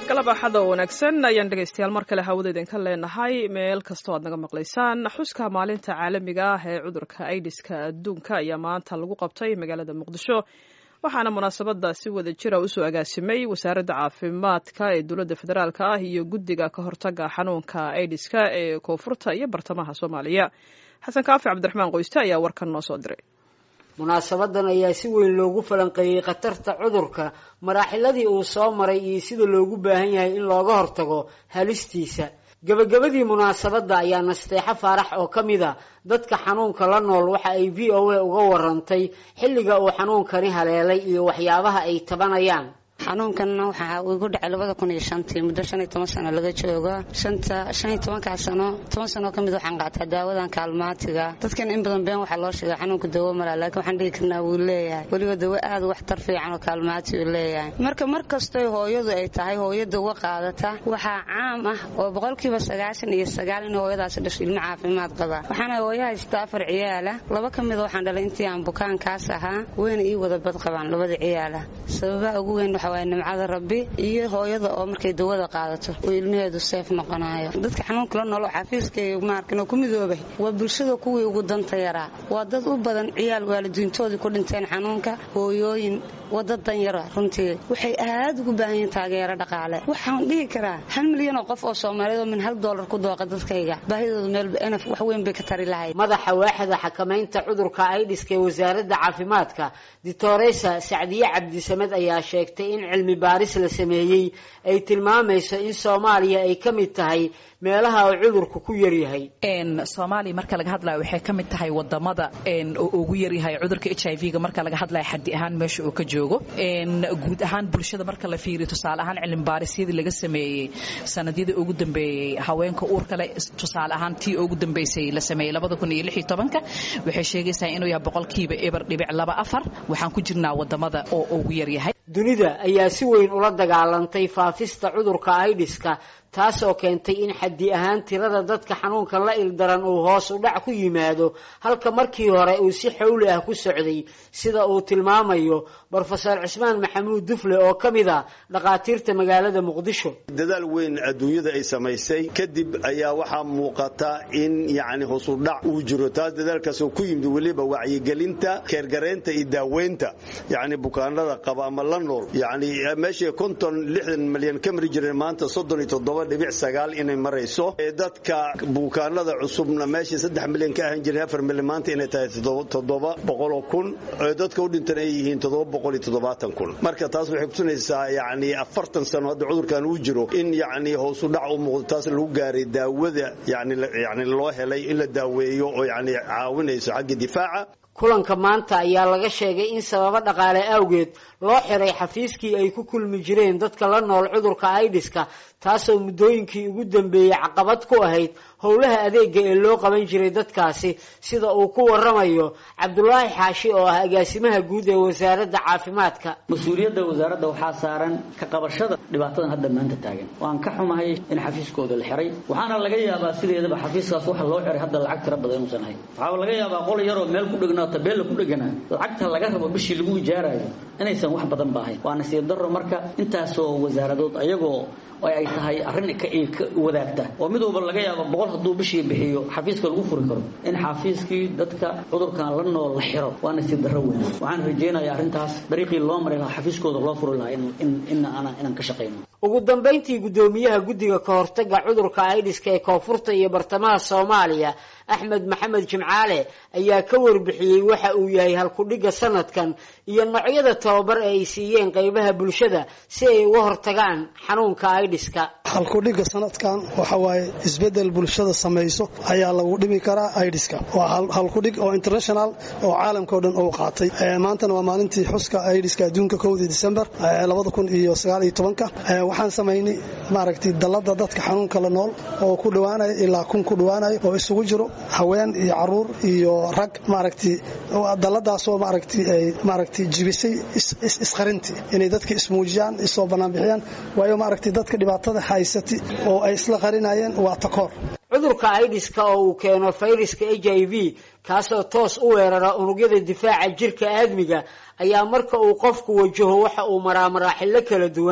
galab axada oo wanaagsan ayaan dhegaystayaal mar kale hawada idinka leenahay meel kastoo aad naga maqlaysaan xuska maalinta caalamiga ah ee cudurka aidiska adduunka ayaa maanta lagu qabtay magaalada muqdisho waxaana munaasabada si wada jira usoo agaasimay wasaaradda caafimaadka ee dowladda federaalk ah iyo guddiga ka hortaga xanuunka aidiska ee koonfurta iyo bartamaha soomaaliya xasan kaafi cabdiraxmaan qoyste ayaa warkan noo soo diray munaasabadan ayaa si weyn loogu falanqeeyey khatarta cudurka maraaxiladii uu soo maray iyo sida loogu baahan yahay in looga hortago halistiisa gebagabadii munaasabadda ayaa nasteexo faarax oo ka mid a dadka xanuunka la nool waxa ay v o a uga warantay xilliga uu xanuunkani haleelay iyo waxyaabaha ay tabanayaan xanuunkan waxaa igu dhacay labada kun iyo shantii muddo shan iyo toban sano laga joogo shanta shan iyo tobankaa sano toban sano ka mid waxaan qaataa daawadan kaalmaatiga dadkan in badan been waxaa loo sheega xanuunka dawo mala laakiin waxaan dhigi karnaa wuu leeyahay weliba dawo aad waxtar fiican oo kaalmaati uu leeyahay marka mar kastoy hooyadu ay tahay hooyo dawo qaadata waxaa caam ah oo boqolkiiba sagaashan iyo sagaal in hooyadaasi dhasho ilmo caafimaad qaba waxaana hooyo haysta afar ciyaala laba ka mida waxaan dhalay intii aan bukaankaas ahaa weyna ii wada bad qabaan labada ciyaala sababaha ugu weyn waxa waa nimcada rabbi iyo hooyada oo markay dawada qaadato oo ilmaheedu seef noqonayo dadka xanuunka la noolo xafiiskay maarkan oo ku midoobay waa bulshada kuwii ugu danta yaraa waa dad u badan ciyaal waalidiintoodii ku dhinteen xanuunka hooyooyin wada danyara runtii waxay aad ugu baahan yihiin taageero dhaqaale waxaan dhihi karaa hal milyan oo qof oo soomaaliyeed oo min hal doolar ku dooqa dadkayga baahidooda meelba enaf wax weyn bay ka tari lahayd madaxa waaxda xakamaynta cudurka aidiska ee wasaaradda caafimaadka ditoresa sacdiye cabdisamed ayaa sheegtay in cilmi baaris la sameeyey ay tilmaamayso in soomaaliya ay ka mid tahay meelaha uu cudurku ku yaryahay soomaaliya marka laga hadlayo waxay ka mid tahay wadamada oo ugu yaryahay cudurka h i v-ga marka laga hadlayo xadi ahaan meesha uu ka joogo guud ahaan bulshada marka la fiiriyo tusaale ahaan cilmi baarisyadii laga sameeyey sanadyadii ugu dambeeyey haweenka uurkale tusaale ahaan tii ugu dambeysay la sameeyey labada kun iyo lix iyo tobanka waxay sheegaysaa inuu yahay boqolkiiba eber dhibic laba afar waxaan ku jirnaa wadamada oo ugu yaryahay dunida ayaa si weyn ula dagaalantay faafista cudurka aidiska taasoo keentay in xaddi ahaan tirada dadka xanuunka la ildaran uu hoos u dhac ku yimaado halka markii hore uu si xowli ah ku socday sida uu tilmaamayo brofesor cismaan maxamuud dufle oo ka mid a dhakhaatiirta magaalada muqdisho dadaal weyn adduunyada ay samaysay kadib ayaa waxaa muuqata in yacni hoosudhac uu jiro taas dadaalkaasoo ku yimid weliba wacyigelinta keergareynta iyo daaweynta yacni bukaanada qaba ama la nool yacni meeshii konton lixdan malyan ka mari jireen maanta soddon iyo toddoba dhibic sagaal inay marayso dadka bukaanada cusubna meeshii saddex milyan ka ahan jireen afar milyan maanta inay tahay toddoba boqoloo kun dadka u dhintan ay yihiin toddoba boqol iyo toddobaatan kun marka taas waxay kutusinaysaa yacni afartan sano hadda cudurkan uu jiro in yacni hoosu dhac u muuqdo taas lagu gaaray daawada yani yani loo helay in la daaweeyo oo yacni caawinayso xagga difaaca kulanka maanta ayaa laga sheegay in sababo dhaqaale awgeed loo xiray xafiiskii ay ku kulmi jireen dadka la nool cudurka aidiska taasoo muddooyinkii ugu dambeeyey caqabad ku ahayd howlaha adeega ee loo qaban jiray dadkaasi sida uu ku waramayo cabdulaahi xaashi oo ah agaasimaha guud ee wasaaradda caafimaadka mas-uuliyadda wasaaradda waxaa saaran ka qabashada dhibaatadan hadda maanta taagan waan ka xumahay in xafiiskooda la xiray waxaana laga yaabaa sideedaba xafiiskaas waxa loo xiray hadda lacag tira badan inuusan ahayn waxaa laga yaabaa qol yaroo meel ku dhegnaa tabeella ku dheganaa lacagta laga rabo bishii lagu ijaarayo inaysan wax badan ba ahayn waa nasiib darro marka intaasoo wasaaradood ayagoo ay tahay arrin ka wadaagta oo mid walba laga yaabo boqol hadduu bishii bixiyo xafiiska lagu furi karo in xafiiskii dadka cudurkan la nool la xiro waa nasiib darro weyn waxaan rajaynayaa arrintaas dariiqii loo mari lahaa xafiiskooda loo furi lahaa inaan ka shaqayno ugu dambayntii guddoomiyaha guddiga ka hortaga cudurka aidiska ee koonfurta iyo bartamaha soomaaliya axmed maxamed jimcaale ayaa ka warbixiyey waxa uu yahay halkudhigga sanadkan iyo noocyada tababar ee ay siiyeen qaybaha bulshada si ay uga hortagaan xanuunka aidiska halkudhigga sanadkan waxa waaye isbedel bulshada samayso ayaa lagu dhimi karaa aidiska waa halkudhig oo international oo caalamkao dhan uu qaatay maantana waa maalintii xuska aidiska adduunka kowdii disembar labada kun iyo sagaal iyo tobanka waxaan samaynay maaragtay dallada dadka xanuunka la nool oo ku dhowaanaya ilaa kun ku dhowaanaya oo isugu jiro haween iyo caruur iyo rag maaragtay dalladaasoo maaragtay ay maaragtay jibisay isqarintii inay dadka ismuujiyaan isoo banaanbixiyaan waayo maaragtay dadka dhibaatada haysati oo ay isla qarinayeen waa takoor cudurka aidiska oo uu keeno fayraska h i v kaasoo toos u weerara unugyada difaaca jirka aadmiga ayaa marka uu qofku wajaho waxa uu maraa maraaxilo kala duwan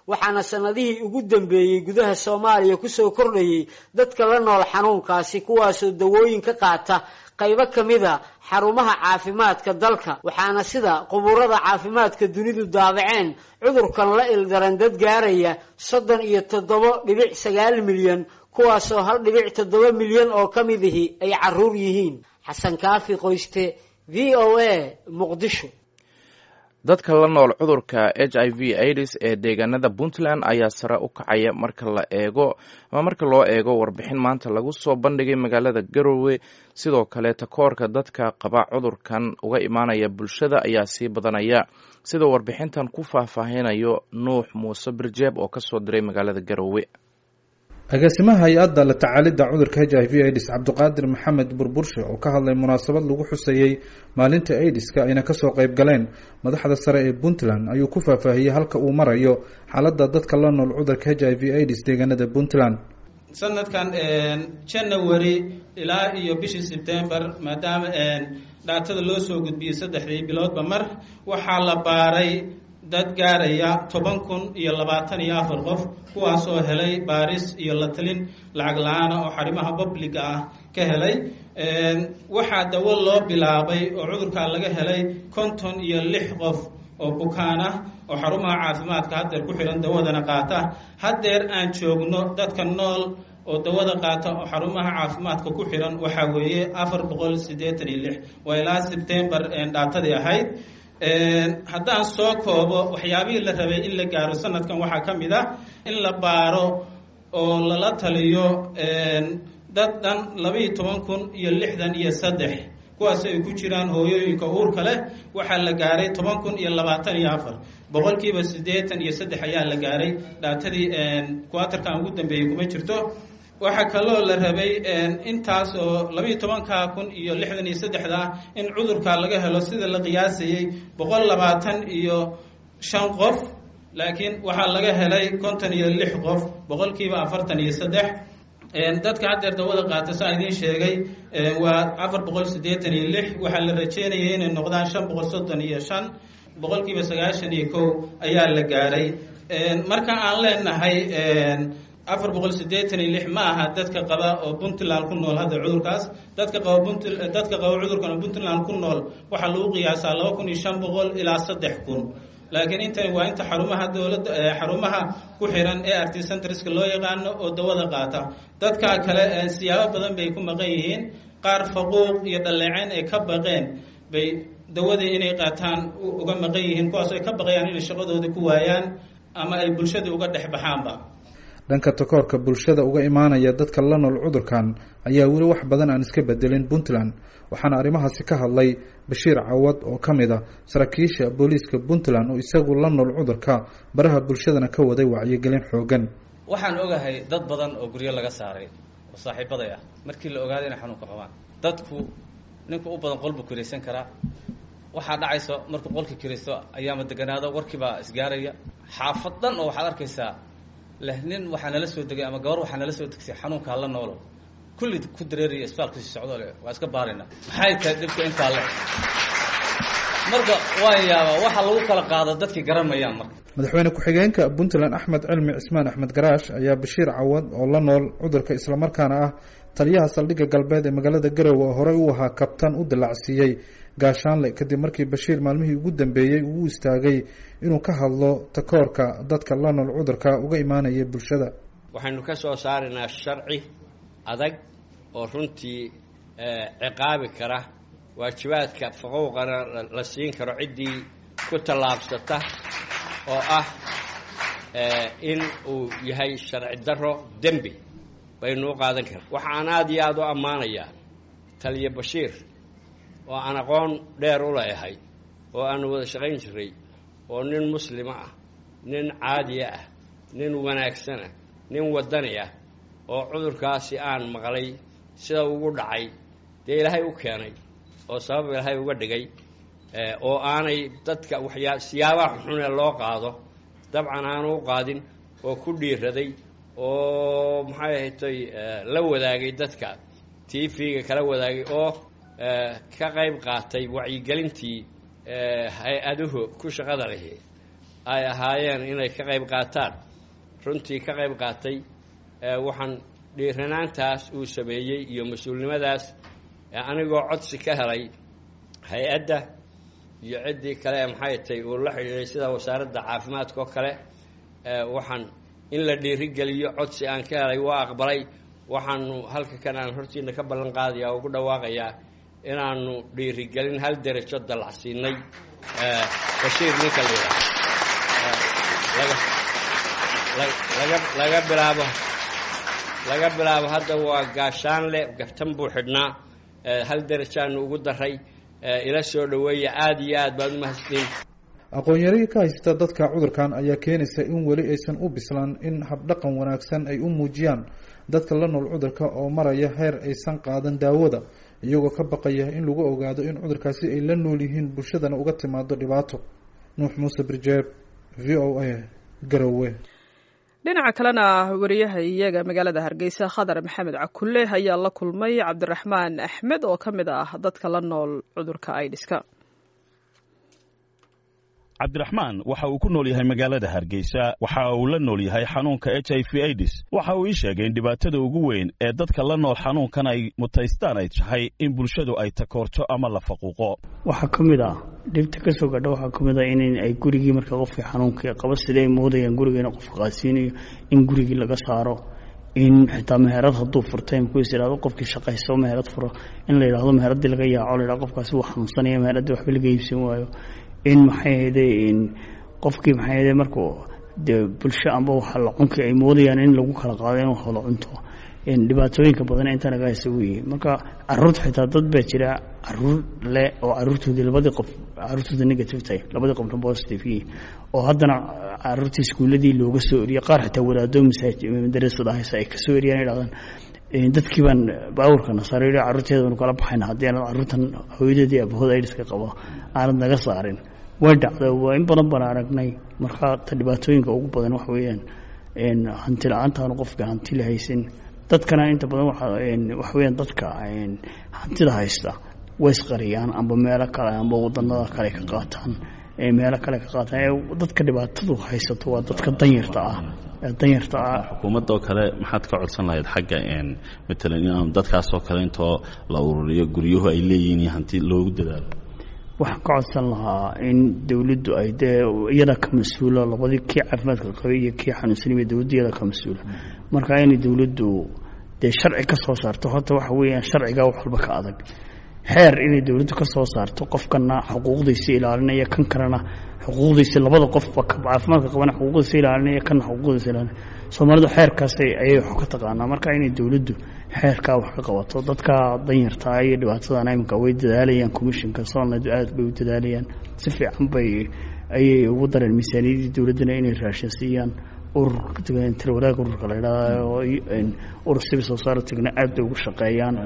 waxaana sanadihii ugu dambeeyey gudaha soomaaliya kusoo kordhayay dadka la nool xanuunkaasi kuwaasoo dawooyin ka qaata qaybo ka mida xarumaha caafimaadka dalka waxaana sida qubuurada caafimaadka dunidu daabaceen cudurkan la ildaran dad gaaraya soddon iyo toddoba dhibic sagaal milyan kuwaasoo hal dhibic toddoba milyan oo ka mid ihi ay caruur yihiin xasan kaafi qoyste v o a muqdisho dadka la nool cudurka h i v aids ee deegaanada puntland ayaa sare u kacaya marka la eego ama marka loo eego warbixin maanta lagu soo bandhigay magaalada garowe sidoo kale takoorka dadka qaba cudurkan uga imaanaya bulshada ayaa sii badanaya sidoo warbixintan ku faahfaahinayo nuux muuse birjeeb oo kasoo diray magaalada garowe agaasimaha hay-adda la tacaalidda cudurka h i v aids cabdiqaadir maxamed burburshe oo ka hadlay munaasabad lagu xusayey maalinta aidiska ayna kasoo qeyb galeen madaxda sare ee puntland ayuu ku faahfaahiyey halka uu marayo xaaladda dadka la nool cudurka h i v aids deegaanada puntland sanadkan january ilaa iyo bishii sebtember maadaama dhaatada loo soo gudbiyey saddexdii biloodba mar waxaa la baaray dad gaaraya toban kun iyo labaatan iyo afar qof kuwaasoo helay baaris iyo la talin lacag la-aana oo xarimaha publiga ah ka helay waxaa dawo loo bilaabay oo cudurkaa laga helay konton iyo lix qof oo bukaan ah oo xarumaha caafimaadka haddeer ku xihan dawadana qaata haddeer aan joogno dadka nool oo dawada qaata oo xarumaha caafimaadka ku xihan waxaa weeye afar boqol siddeetan iyo lix waa ilaa sebtember dhaatadii ahayd haddaan soo koobo waxyaabihii la rabay in la gaaro sanadkan waxaa ka mid ah in la baaro oo lala taliyo dad dhan labaiyo toban kun iyo lixdan iyo saddex kuwaas ay ku jiraan hooyooyinka uurka leh waxaa la gaaray toban kun iyo labaatan iyo afar boqolkiiba siddeetan iyo saddex ayaa la gaaray dhaatadii kuwatarkan ugu dambeeyey kuma jirto waxaa kaloo la rabay intaas oo labaiyo tobanka kun iyo lixdan iyo saddexda ah in cudurka laga helo sida la qiyaasayey boqol labaatan iyo shan qof laakiin waxaa laga helay konton iyo lix qof boqolkiiba afartan iyo saddex dadka haddeer dawada qaata saa idiin sheegay waa afar boqol siddeetan iyo lix waxaa la rajeynayay inay noqdaan shan boqol soddon iyo shan boqolkiiba sagaashan iyo kow ayaa la gaaray marka aan leenahay afar boqol siddeetan iyo lix ma aha dadka qaba oo puntland ku nool hadda cudurkaas dadka qaba punt dadka qaba cudurkan oo puntland ku nool waxaa lagu qiyaasaa laba kun iyo shan boqol ilaa saddex kun laakiin intani waa inta xarumaha dowladda xarumaha ku xiran ee arty centreska loo yaqaano oo dawada qaata dadka kale siyaabo badan bay ku maqan yihiin qaar faquuq iyo dhaleeceyn ay ka baqeen bay dawadii inay qaataan uga maqan yihiin kuwaas ay ka baqayaan inay shaqadoodii ku waayaan ama ay bulshadii uga dhex baxaanba dhanka takoorka bulshada uga imaanaya dadka la nool cudurkan ayaa weli wax badan aan iska bedelin puntland waxaana arrimahaasi ka hadlay bashiir cawad oo ka mid a saraakiisha booliiska puntland oo isagu la nool cudurka baraha bulshadana ka waday wacyigelin xoogan waxaan ogahay dad badan oo guryo laga saaray oo saaxiibaday ah markii la ogaaday inay xanuunka qabaan dadku ninku u badan qolbu kiraysan karaa waxaa dhacayso markuu qolka kiraysto ayaama deganaado warkiibaa isgaaraya xaafad dhan oo waxaad arkaysaa leh nin waxaa nala soo degay ama gabar waxaa nala soo degsay xanuunkaa la noolo kulli ku dareeraya isbitaalkasi socdo le waa iska baarina maxay tahay dhibka intaa le marka waan yaabaa waxa lagu kala qaado dadkii garanmayaan marka madaxweyne ku-xigeenka puntland axmed cilmi cismaan axmed garaash ayaa bashiir cawad oo la nool cudurka islamarkaana ah taliyaha saldhigga galbeed ee magaalada garowe oo horey u ahaa kabtan u dilacsiiyey gaashaanle kadib markii bashiir maalmihii ugu dambeeyey uu u istaagay inuu ka hadlo takoorka dadka la nool cudurka uga imaanaya bulshada waxaynu ka soo saaraynaa sharci adag oo runtii ciqaabi kara waajibaadka faquuqana la siin karo ciddii ku tallaabsata oo ah in uu yahay sharci daro dembi baynu u qaadan karaa waxaan aada iyo aada u ammaanayaa taliya bashiir oo aan aqoon dheer u leeyahay oo aanu wada shaqayn jiray oo nin muslima ah nin caadiya ah nin wanaagsana nin waddani ah oo cudurkaasi aan maqlay sida ugu dhacay dee ilaahay u keenay oo sabab ilaahay uga dhigay oo aanay dadka waxyaa siyaabaha xunee loo qaado dabcan aanu u qaadin oo ku dhiiraday oo maxay ahatay la wadaagay dadka t v-ga kala wadaagay oo ka qayb qaatay wacyigelintii hay-aduhu ku shaqada lihi ay ahaayeen inay ka qayb qaataan runtii ka qayb qaatay waxaan dhiiranaantaas uu sameeyey iyo mas-uulnimadaas anigoo codsi ka helay hay-adda iyo ciddii kale ee maxay tay uu la xidhiiday sida wasaaradda caafimaadka oo kale waxaan in la dhiirigeliyo codsi aan ka helay waa aqbalay waxaanu halka kan aan hortiina ka ballan qaadaya oo ugu dhawaaqayaa inaanu dhiirigelin hal derajo dallacsiinay bashiir ninka laga laga bilaabo laga bilaabo hadda waa gaashaanle gaftan buu xidhnaa hal derajaanu ugu daray ila soo dhoweeya aada iyo aad baad umahadsantiin aqoon-yarihii ka haysta dadka cudurkan ayaa keenaysa in weli aysan u bislaan in habdhaqan wanaagsan ay u muujiyaan dadka la nool cudurka oo maraya heer aysan qaadan daawada iyagoo ka baqaya in lagu ogaado in cudurkaasi ay la nool yihiin bulshadana uga timaado dhibaato nuux muuse birjeeb v o a garowe dhinaca kalena wariyaha iyaga magaalada hargeysa khadar maxamed cakulle ayaa la kulmay cabdiraxmaan axmed oo ka mid ah dadka la nool cudurka aidiska cabdiraxmaan waxa uu ku nool yahay magaalada hargeysa waxa uu la nool yahay xanuunka h i v aids waxa uu ii sheegay in dhibaatada ugu weyn ee dadka la nool xanuunkan ay mutaystaan ay tahay in bulshadu ay takoorto ama la faquuqo waxaa ka mid ah dhibta ka soo gadha waxaa ka mid ah in ay gurigii marka qofkii xanuunkii qaba sidee ay moodayaan gurigeena qofka qaadsiinayo in gurigii laga saaro in xitaa meherad hadduu furtay mkuis ihahdo qofkii shaqaysto meherad furo in la yidhahdo meheradii laga yaaco la yidhahdo qofkaasi wuu xanuunsanaya meheradii waxba laga iibsan waayo in maxay ahayde qofkii maxay ahayde markuu dee bulsho amba waxa la cunkii ay moodayaan in lagu kala qaado in wax wada cunto dhibaatooyinka badan inta naga haysa weeye marka caruurta xitaa dad baa jira caruur leh oo caruurtoodii labadii qof caruurtooda negative tahay labadii qofna positive yihiin oo haddana caruurtii iskuuladii looga soo eriye qaar xitaa wadaado madarasada haysa ay ka soo eriyaan idhahdaan dadkii baan baawurka nasaare carruurteeda baanu kala baxayna haddii aanad carruurtan hooyadeedii abahood aidiska qabo aanad naga saarin way dhacda waa in badan baan aragnay marka ta dhibaatooyinka ugu badan waxa weeyaan hanti la-aantaanu qofka hanti la haysin dadkana inta badan waxa weyaan dadka hantida haysta way isqariyaan amba meelo kale amba wadanada kale ka qaataan meelo kale ka qaataan dadka dhibaatadu haysato waa dadka danyarta ah danyarta ah xukuumadda oo kale maxaad ka codsan lahayd xagga matalan in dadkaasoo kale intoo la ururiyo guryuhu ay leeyihiin iyo hanti loogu dadaalo waxaan ka codsan lahaa in dowladdu ay dee iyada ka mas-uula labadii kii caafimaadka qabay iyo kii xanuunsanaya dowladdu iyada ka mas-uula marka inay dowladdu dee sharci ka soo saarto horta waxa weeyaan sharcigaa wax walba ka adag xeer inay dowladdu ka soo saarto qofkana xuquuqdiisa ilaalinaya kan kalena xuquuqdiisa labada qofba caafimaadka qabana xuquuqdiisa ilaalinaya kana xuquuqdiisa ilaalinaya soomaalidu xeerkaas ayay wax ka taqaanaa marka inay dowladdu xeerkaa wax ka qabato dadka danyartaa iyo dhibaatadan iminka way dadaalayaan commissionka somaliland aad bay u dadaalayaan si fiican bay ayay ugu dareen miisaaniyadii dowladdana inay raashin siiyaan ururka tira wadaag ururka la idhahdo urur civil society-gana aad bay ugu shaqeeyaan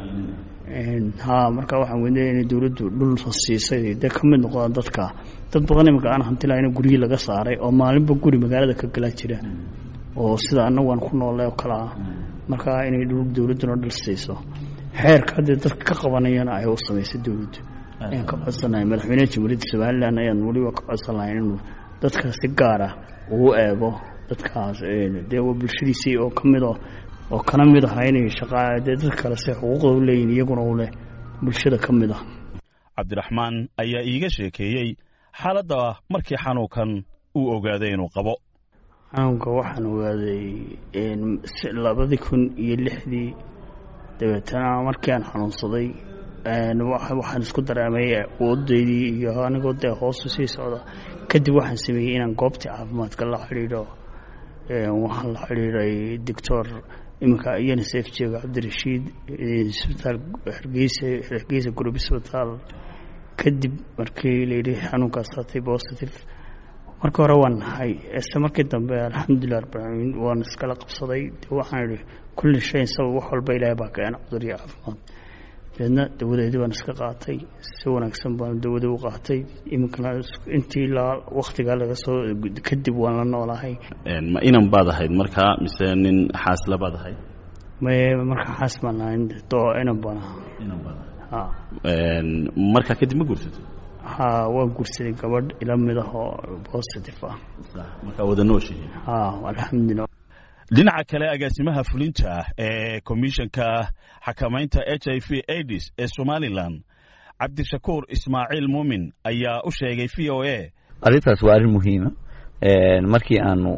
ha marka waxaan weynaya inay dowladdu dhul siisay dee ka mid noqdaan dadka dad badan iminka aan hanti lahayn guryi laga saaray oo maalinba guri magaalada ka galaa jira oo sida annagu aan ku noolay oo kale ah marka inay dowladduna dhul siiso xeerka haddee dadka ka qabanayana ay u samaysay dowladdu ayaan ka codsanahay madaxweynaha jamhuuriyadda somalilan ayaan weliba ka codsan lahay inuu dadka si gaara uu eego dadkaas dee waa bulshadiisii oo ka mid oo kana mid aha inay shaqa dee dad kale se xuquuqda u leeyihin iyaguna u leh bulshada ka mid ah cabdiraxmaan ayaa iiga sheekeeyey xaaladda markii xanuunkan uu ogaaday inuu qabo xanuunka waxaan ogaaday labadii kun iyo lixdii dabeetana markii aan xanuunsaday waxaan isku dareemay awoodaydii iyo anigoo dee hoosu sii socda kadib waxaan sameeyey inaan goobtii caafimaadka la xidhiidho waxaan la xidhiidhay doctor iminka unisef jooga cabdirashiid isbitaal hargeysa hargeysa group isbitaal kadib markii layidhi xanuunkaas hatay positive marka hore waan nahay ise markii dambe alxamdulilah rabbilcaalamiin waan iskala qabsaday de waxaan idhi kulli shayn sabab wax walba ilaahay baa keena cudur iyo caafimaad dabeedna dawadeedii baan iska qaatay si wanaagsan baan dawadii u qaatay iminkana intii ilaa waktigaa laga soo kadib waan la noolahay ma inan baad ahayd markaa mise nin xaasla baad ahayd maye markaa xaas baan ahayn doo inan baan ahaa markaa kadib ma guursatay ha waan guursaday gabadh ila mid ah oo positive ah markaa wada nooshihiin ha alxamdulilah dhinaca kale agaasimaha fulinta ah ee komishanka xakamaynta h i v aids ee somalilan cabdishakuur ismaaciil muumin ayaa u sheegay v o a arrintaas waa arrin muhiima markii aanu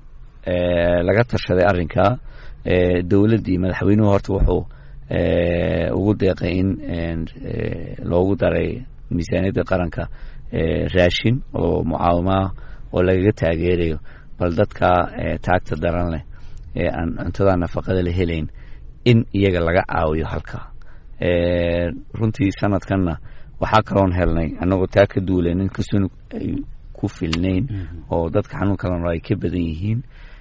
laga tashaday arrinkaa dowladdii madaxweynuhu horta wuxuu ugu deeqay in loogu daray miisaaniyadda qaranka raashin oo mucaawimaah oo lagaga taageerayo bal dadka taagta daran leh ee aan cuntada nafaqada la helayn in iyaga laga caawiyo halkaa runtii sanadkanna waxaa kaloon helnay annagoo taa ka duulen inkastoo ay ku filnayn oo dadka xanuunka la nool ay ka badan yihiin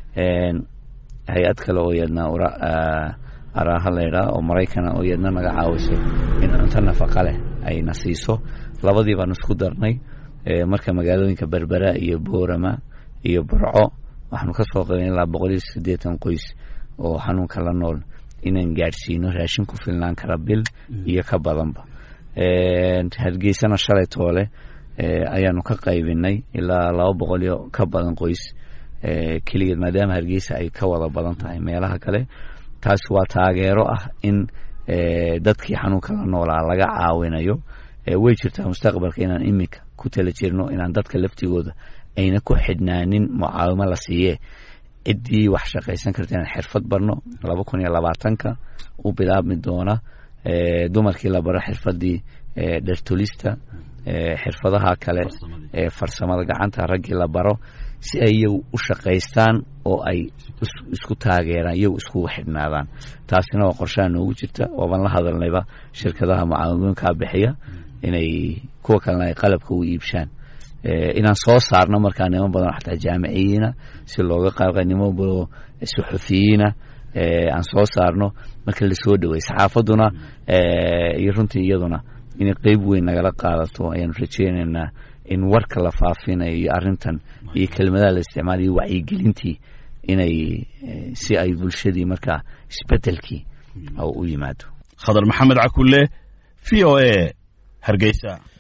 hay-ad kale oo iyadna araaha laydhaa oo maraykana oo iyadna naga caawiso in cunto nafaqa leh ayna siiso labadii baan isku darnay marka magaalooyinka berbera iyo boorama iyo burco waxaanu ka soo qaban ilaa boqol iyo siddeetan qoys oo xanuunka la nool inaan gaadhsiino raashin ku filnaan kara bil iyo ka badanba hargeysana shalay toole ayaanu ka qaybinay ilaa laba boqol iyo ka badan qoys keligeed maadaama hargeysa ay ka wada badan tahay meelaha kale taasi waa taageero ah in dadkii xanuunka la noolaa laga caawinayo way jirtaa mustaqbalka inaan iminka ku tala jirno inaan dadka laftigooda ayna ku xidhnaanin mucaawimo la siiyee ciddii wax shaqaysan karta inaan xirfad barno laba kun iyo labaatanka u bilaabmi doona dumarkii la baro xirfadii dhertolista xirfadaha kale ee farsamada gacanta raggii la baro si ay iyagu u shaqaystaan oo ay isku taageeraan iyagu iskugu xidhnaadaan taasina waa qorshaha noogu jirta waaban la hadalnayba shirkadaha mucaawimooyinkaa bixiya inay kuwa kalena ay qalabka u iibshaan inaan soo saarno markaa niman badan xataa jaamiciyiina si looga qaabqa niman badan suxufiyiina aan soo saarno marka lasoo dhawey saxaafaduna iyo runtii iyaduna inay qeyb weyn nagala qaadato ayaanu rajeynaynaa in warka la faafinayo iyo arrintan iyo kelmadaha la isticmaalayo wacyigelintii inay si ay bulshadii markaa isbedelkii u yimaado khadar maxamed cakulle v o a hargeysa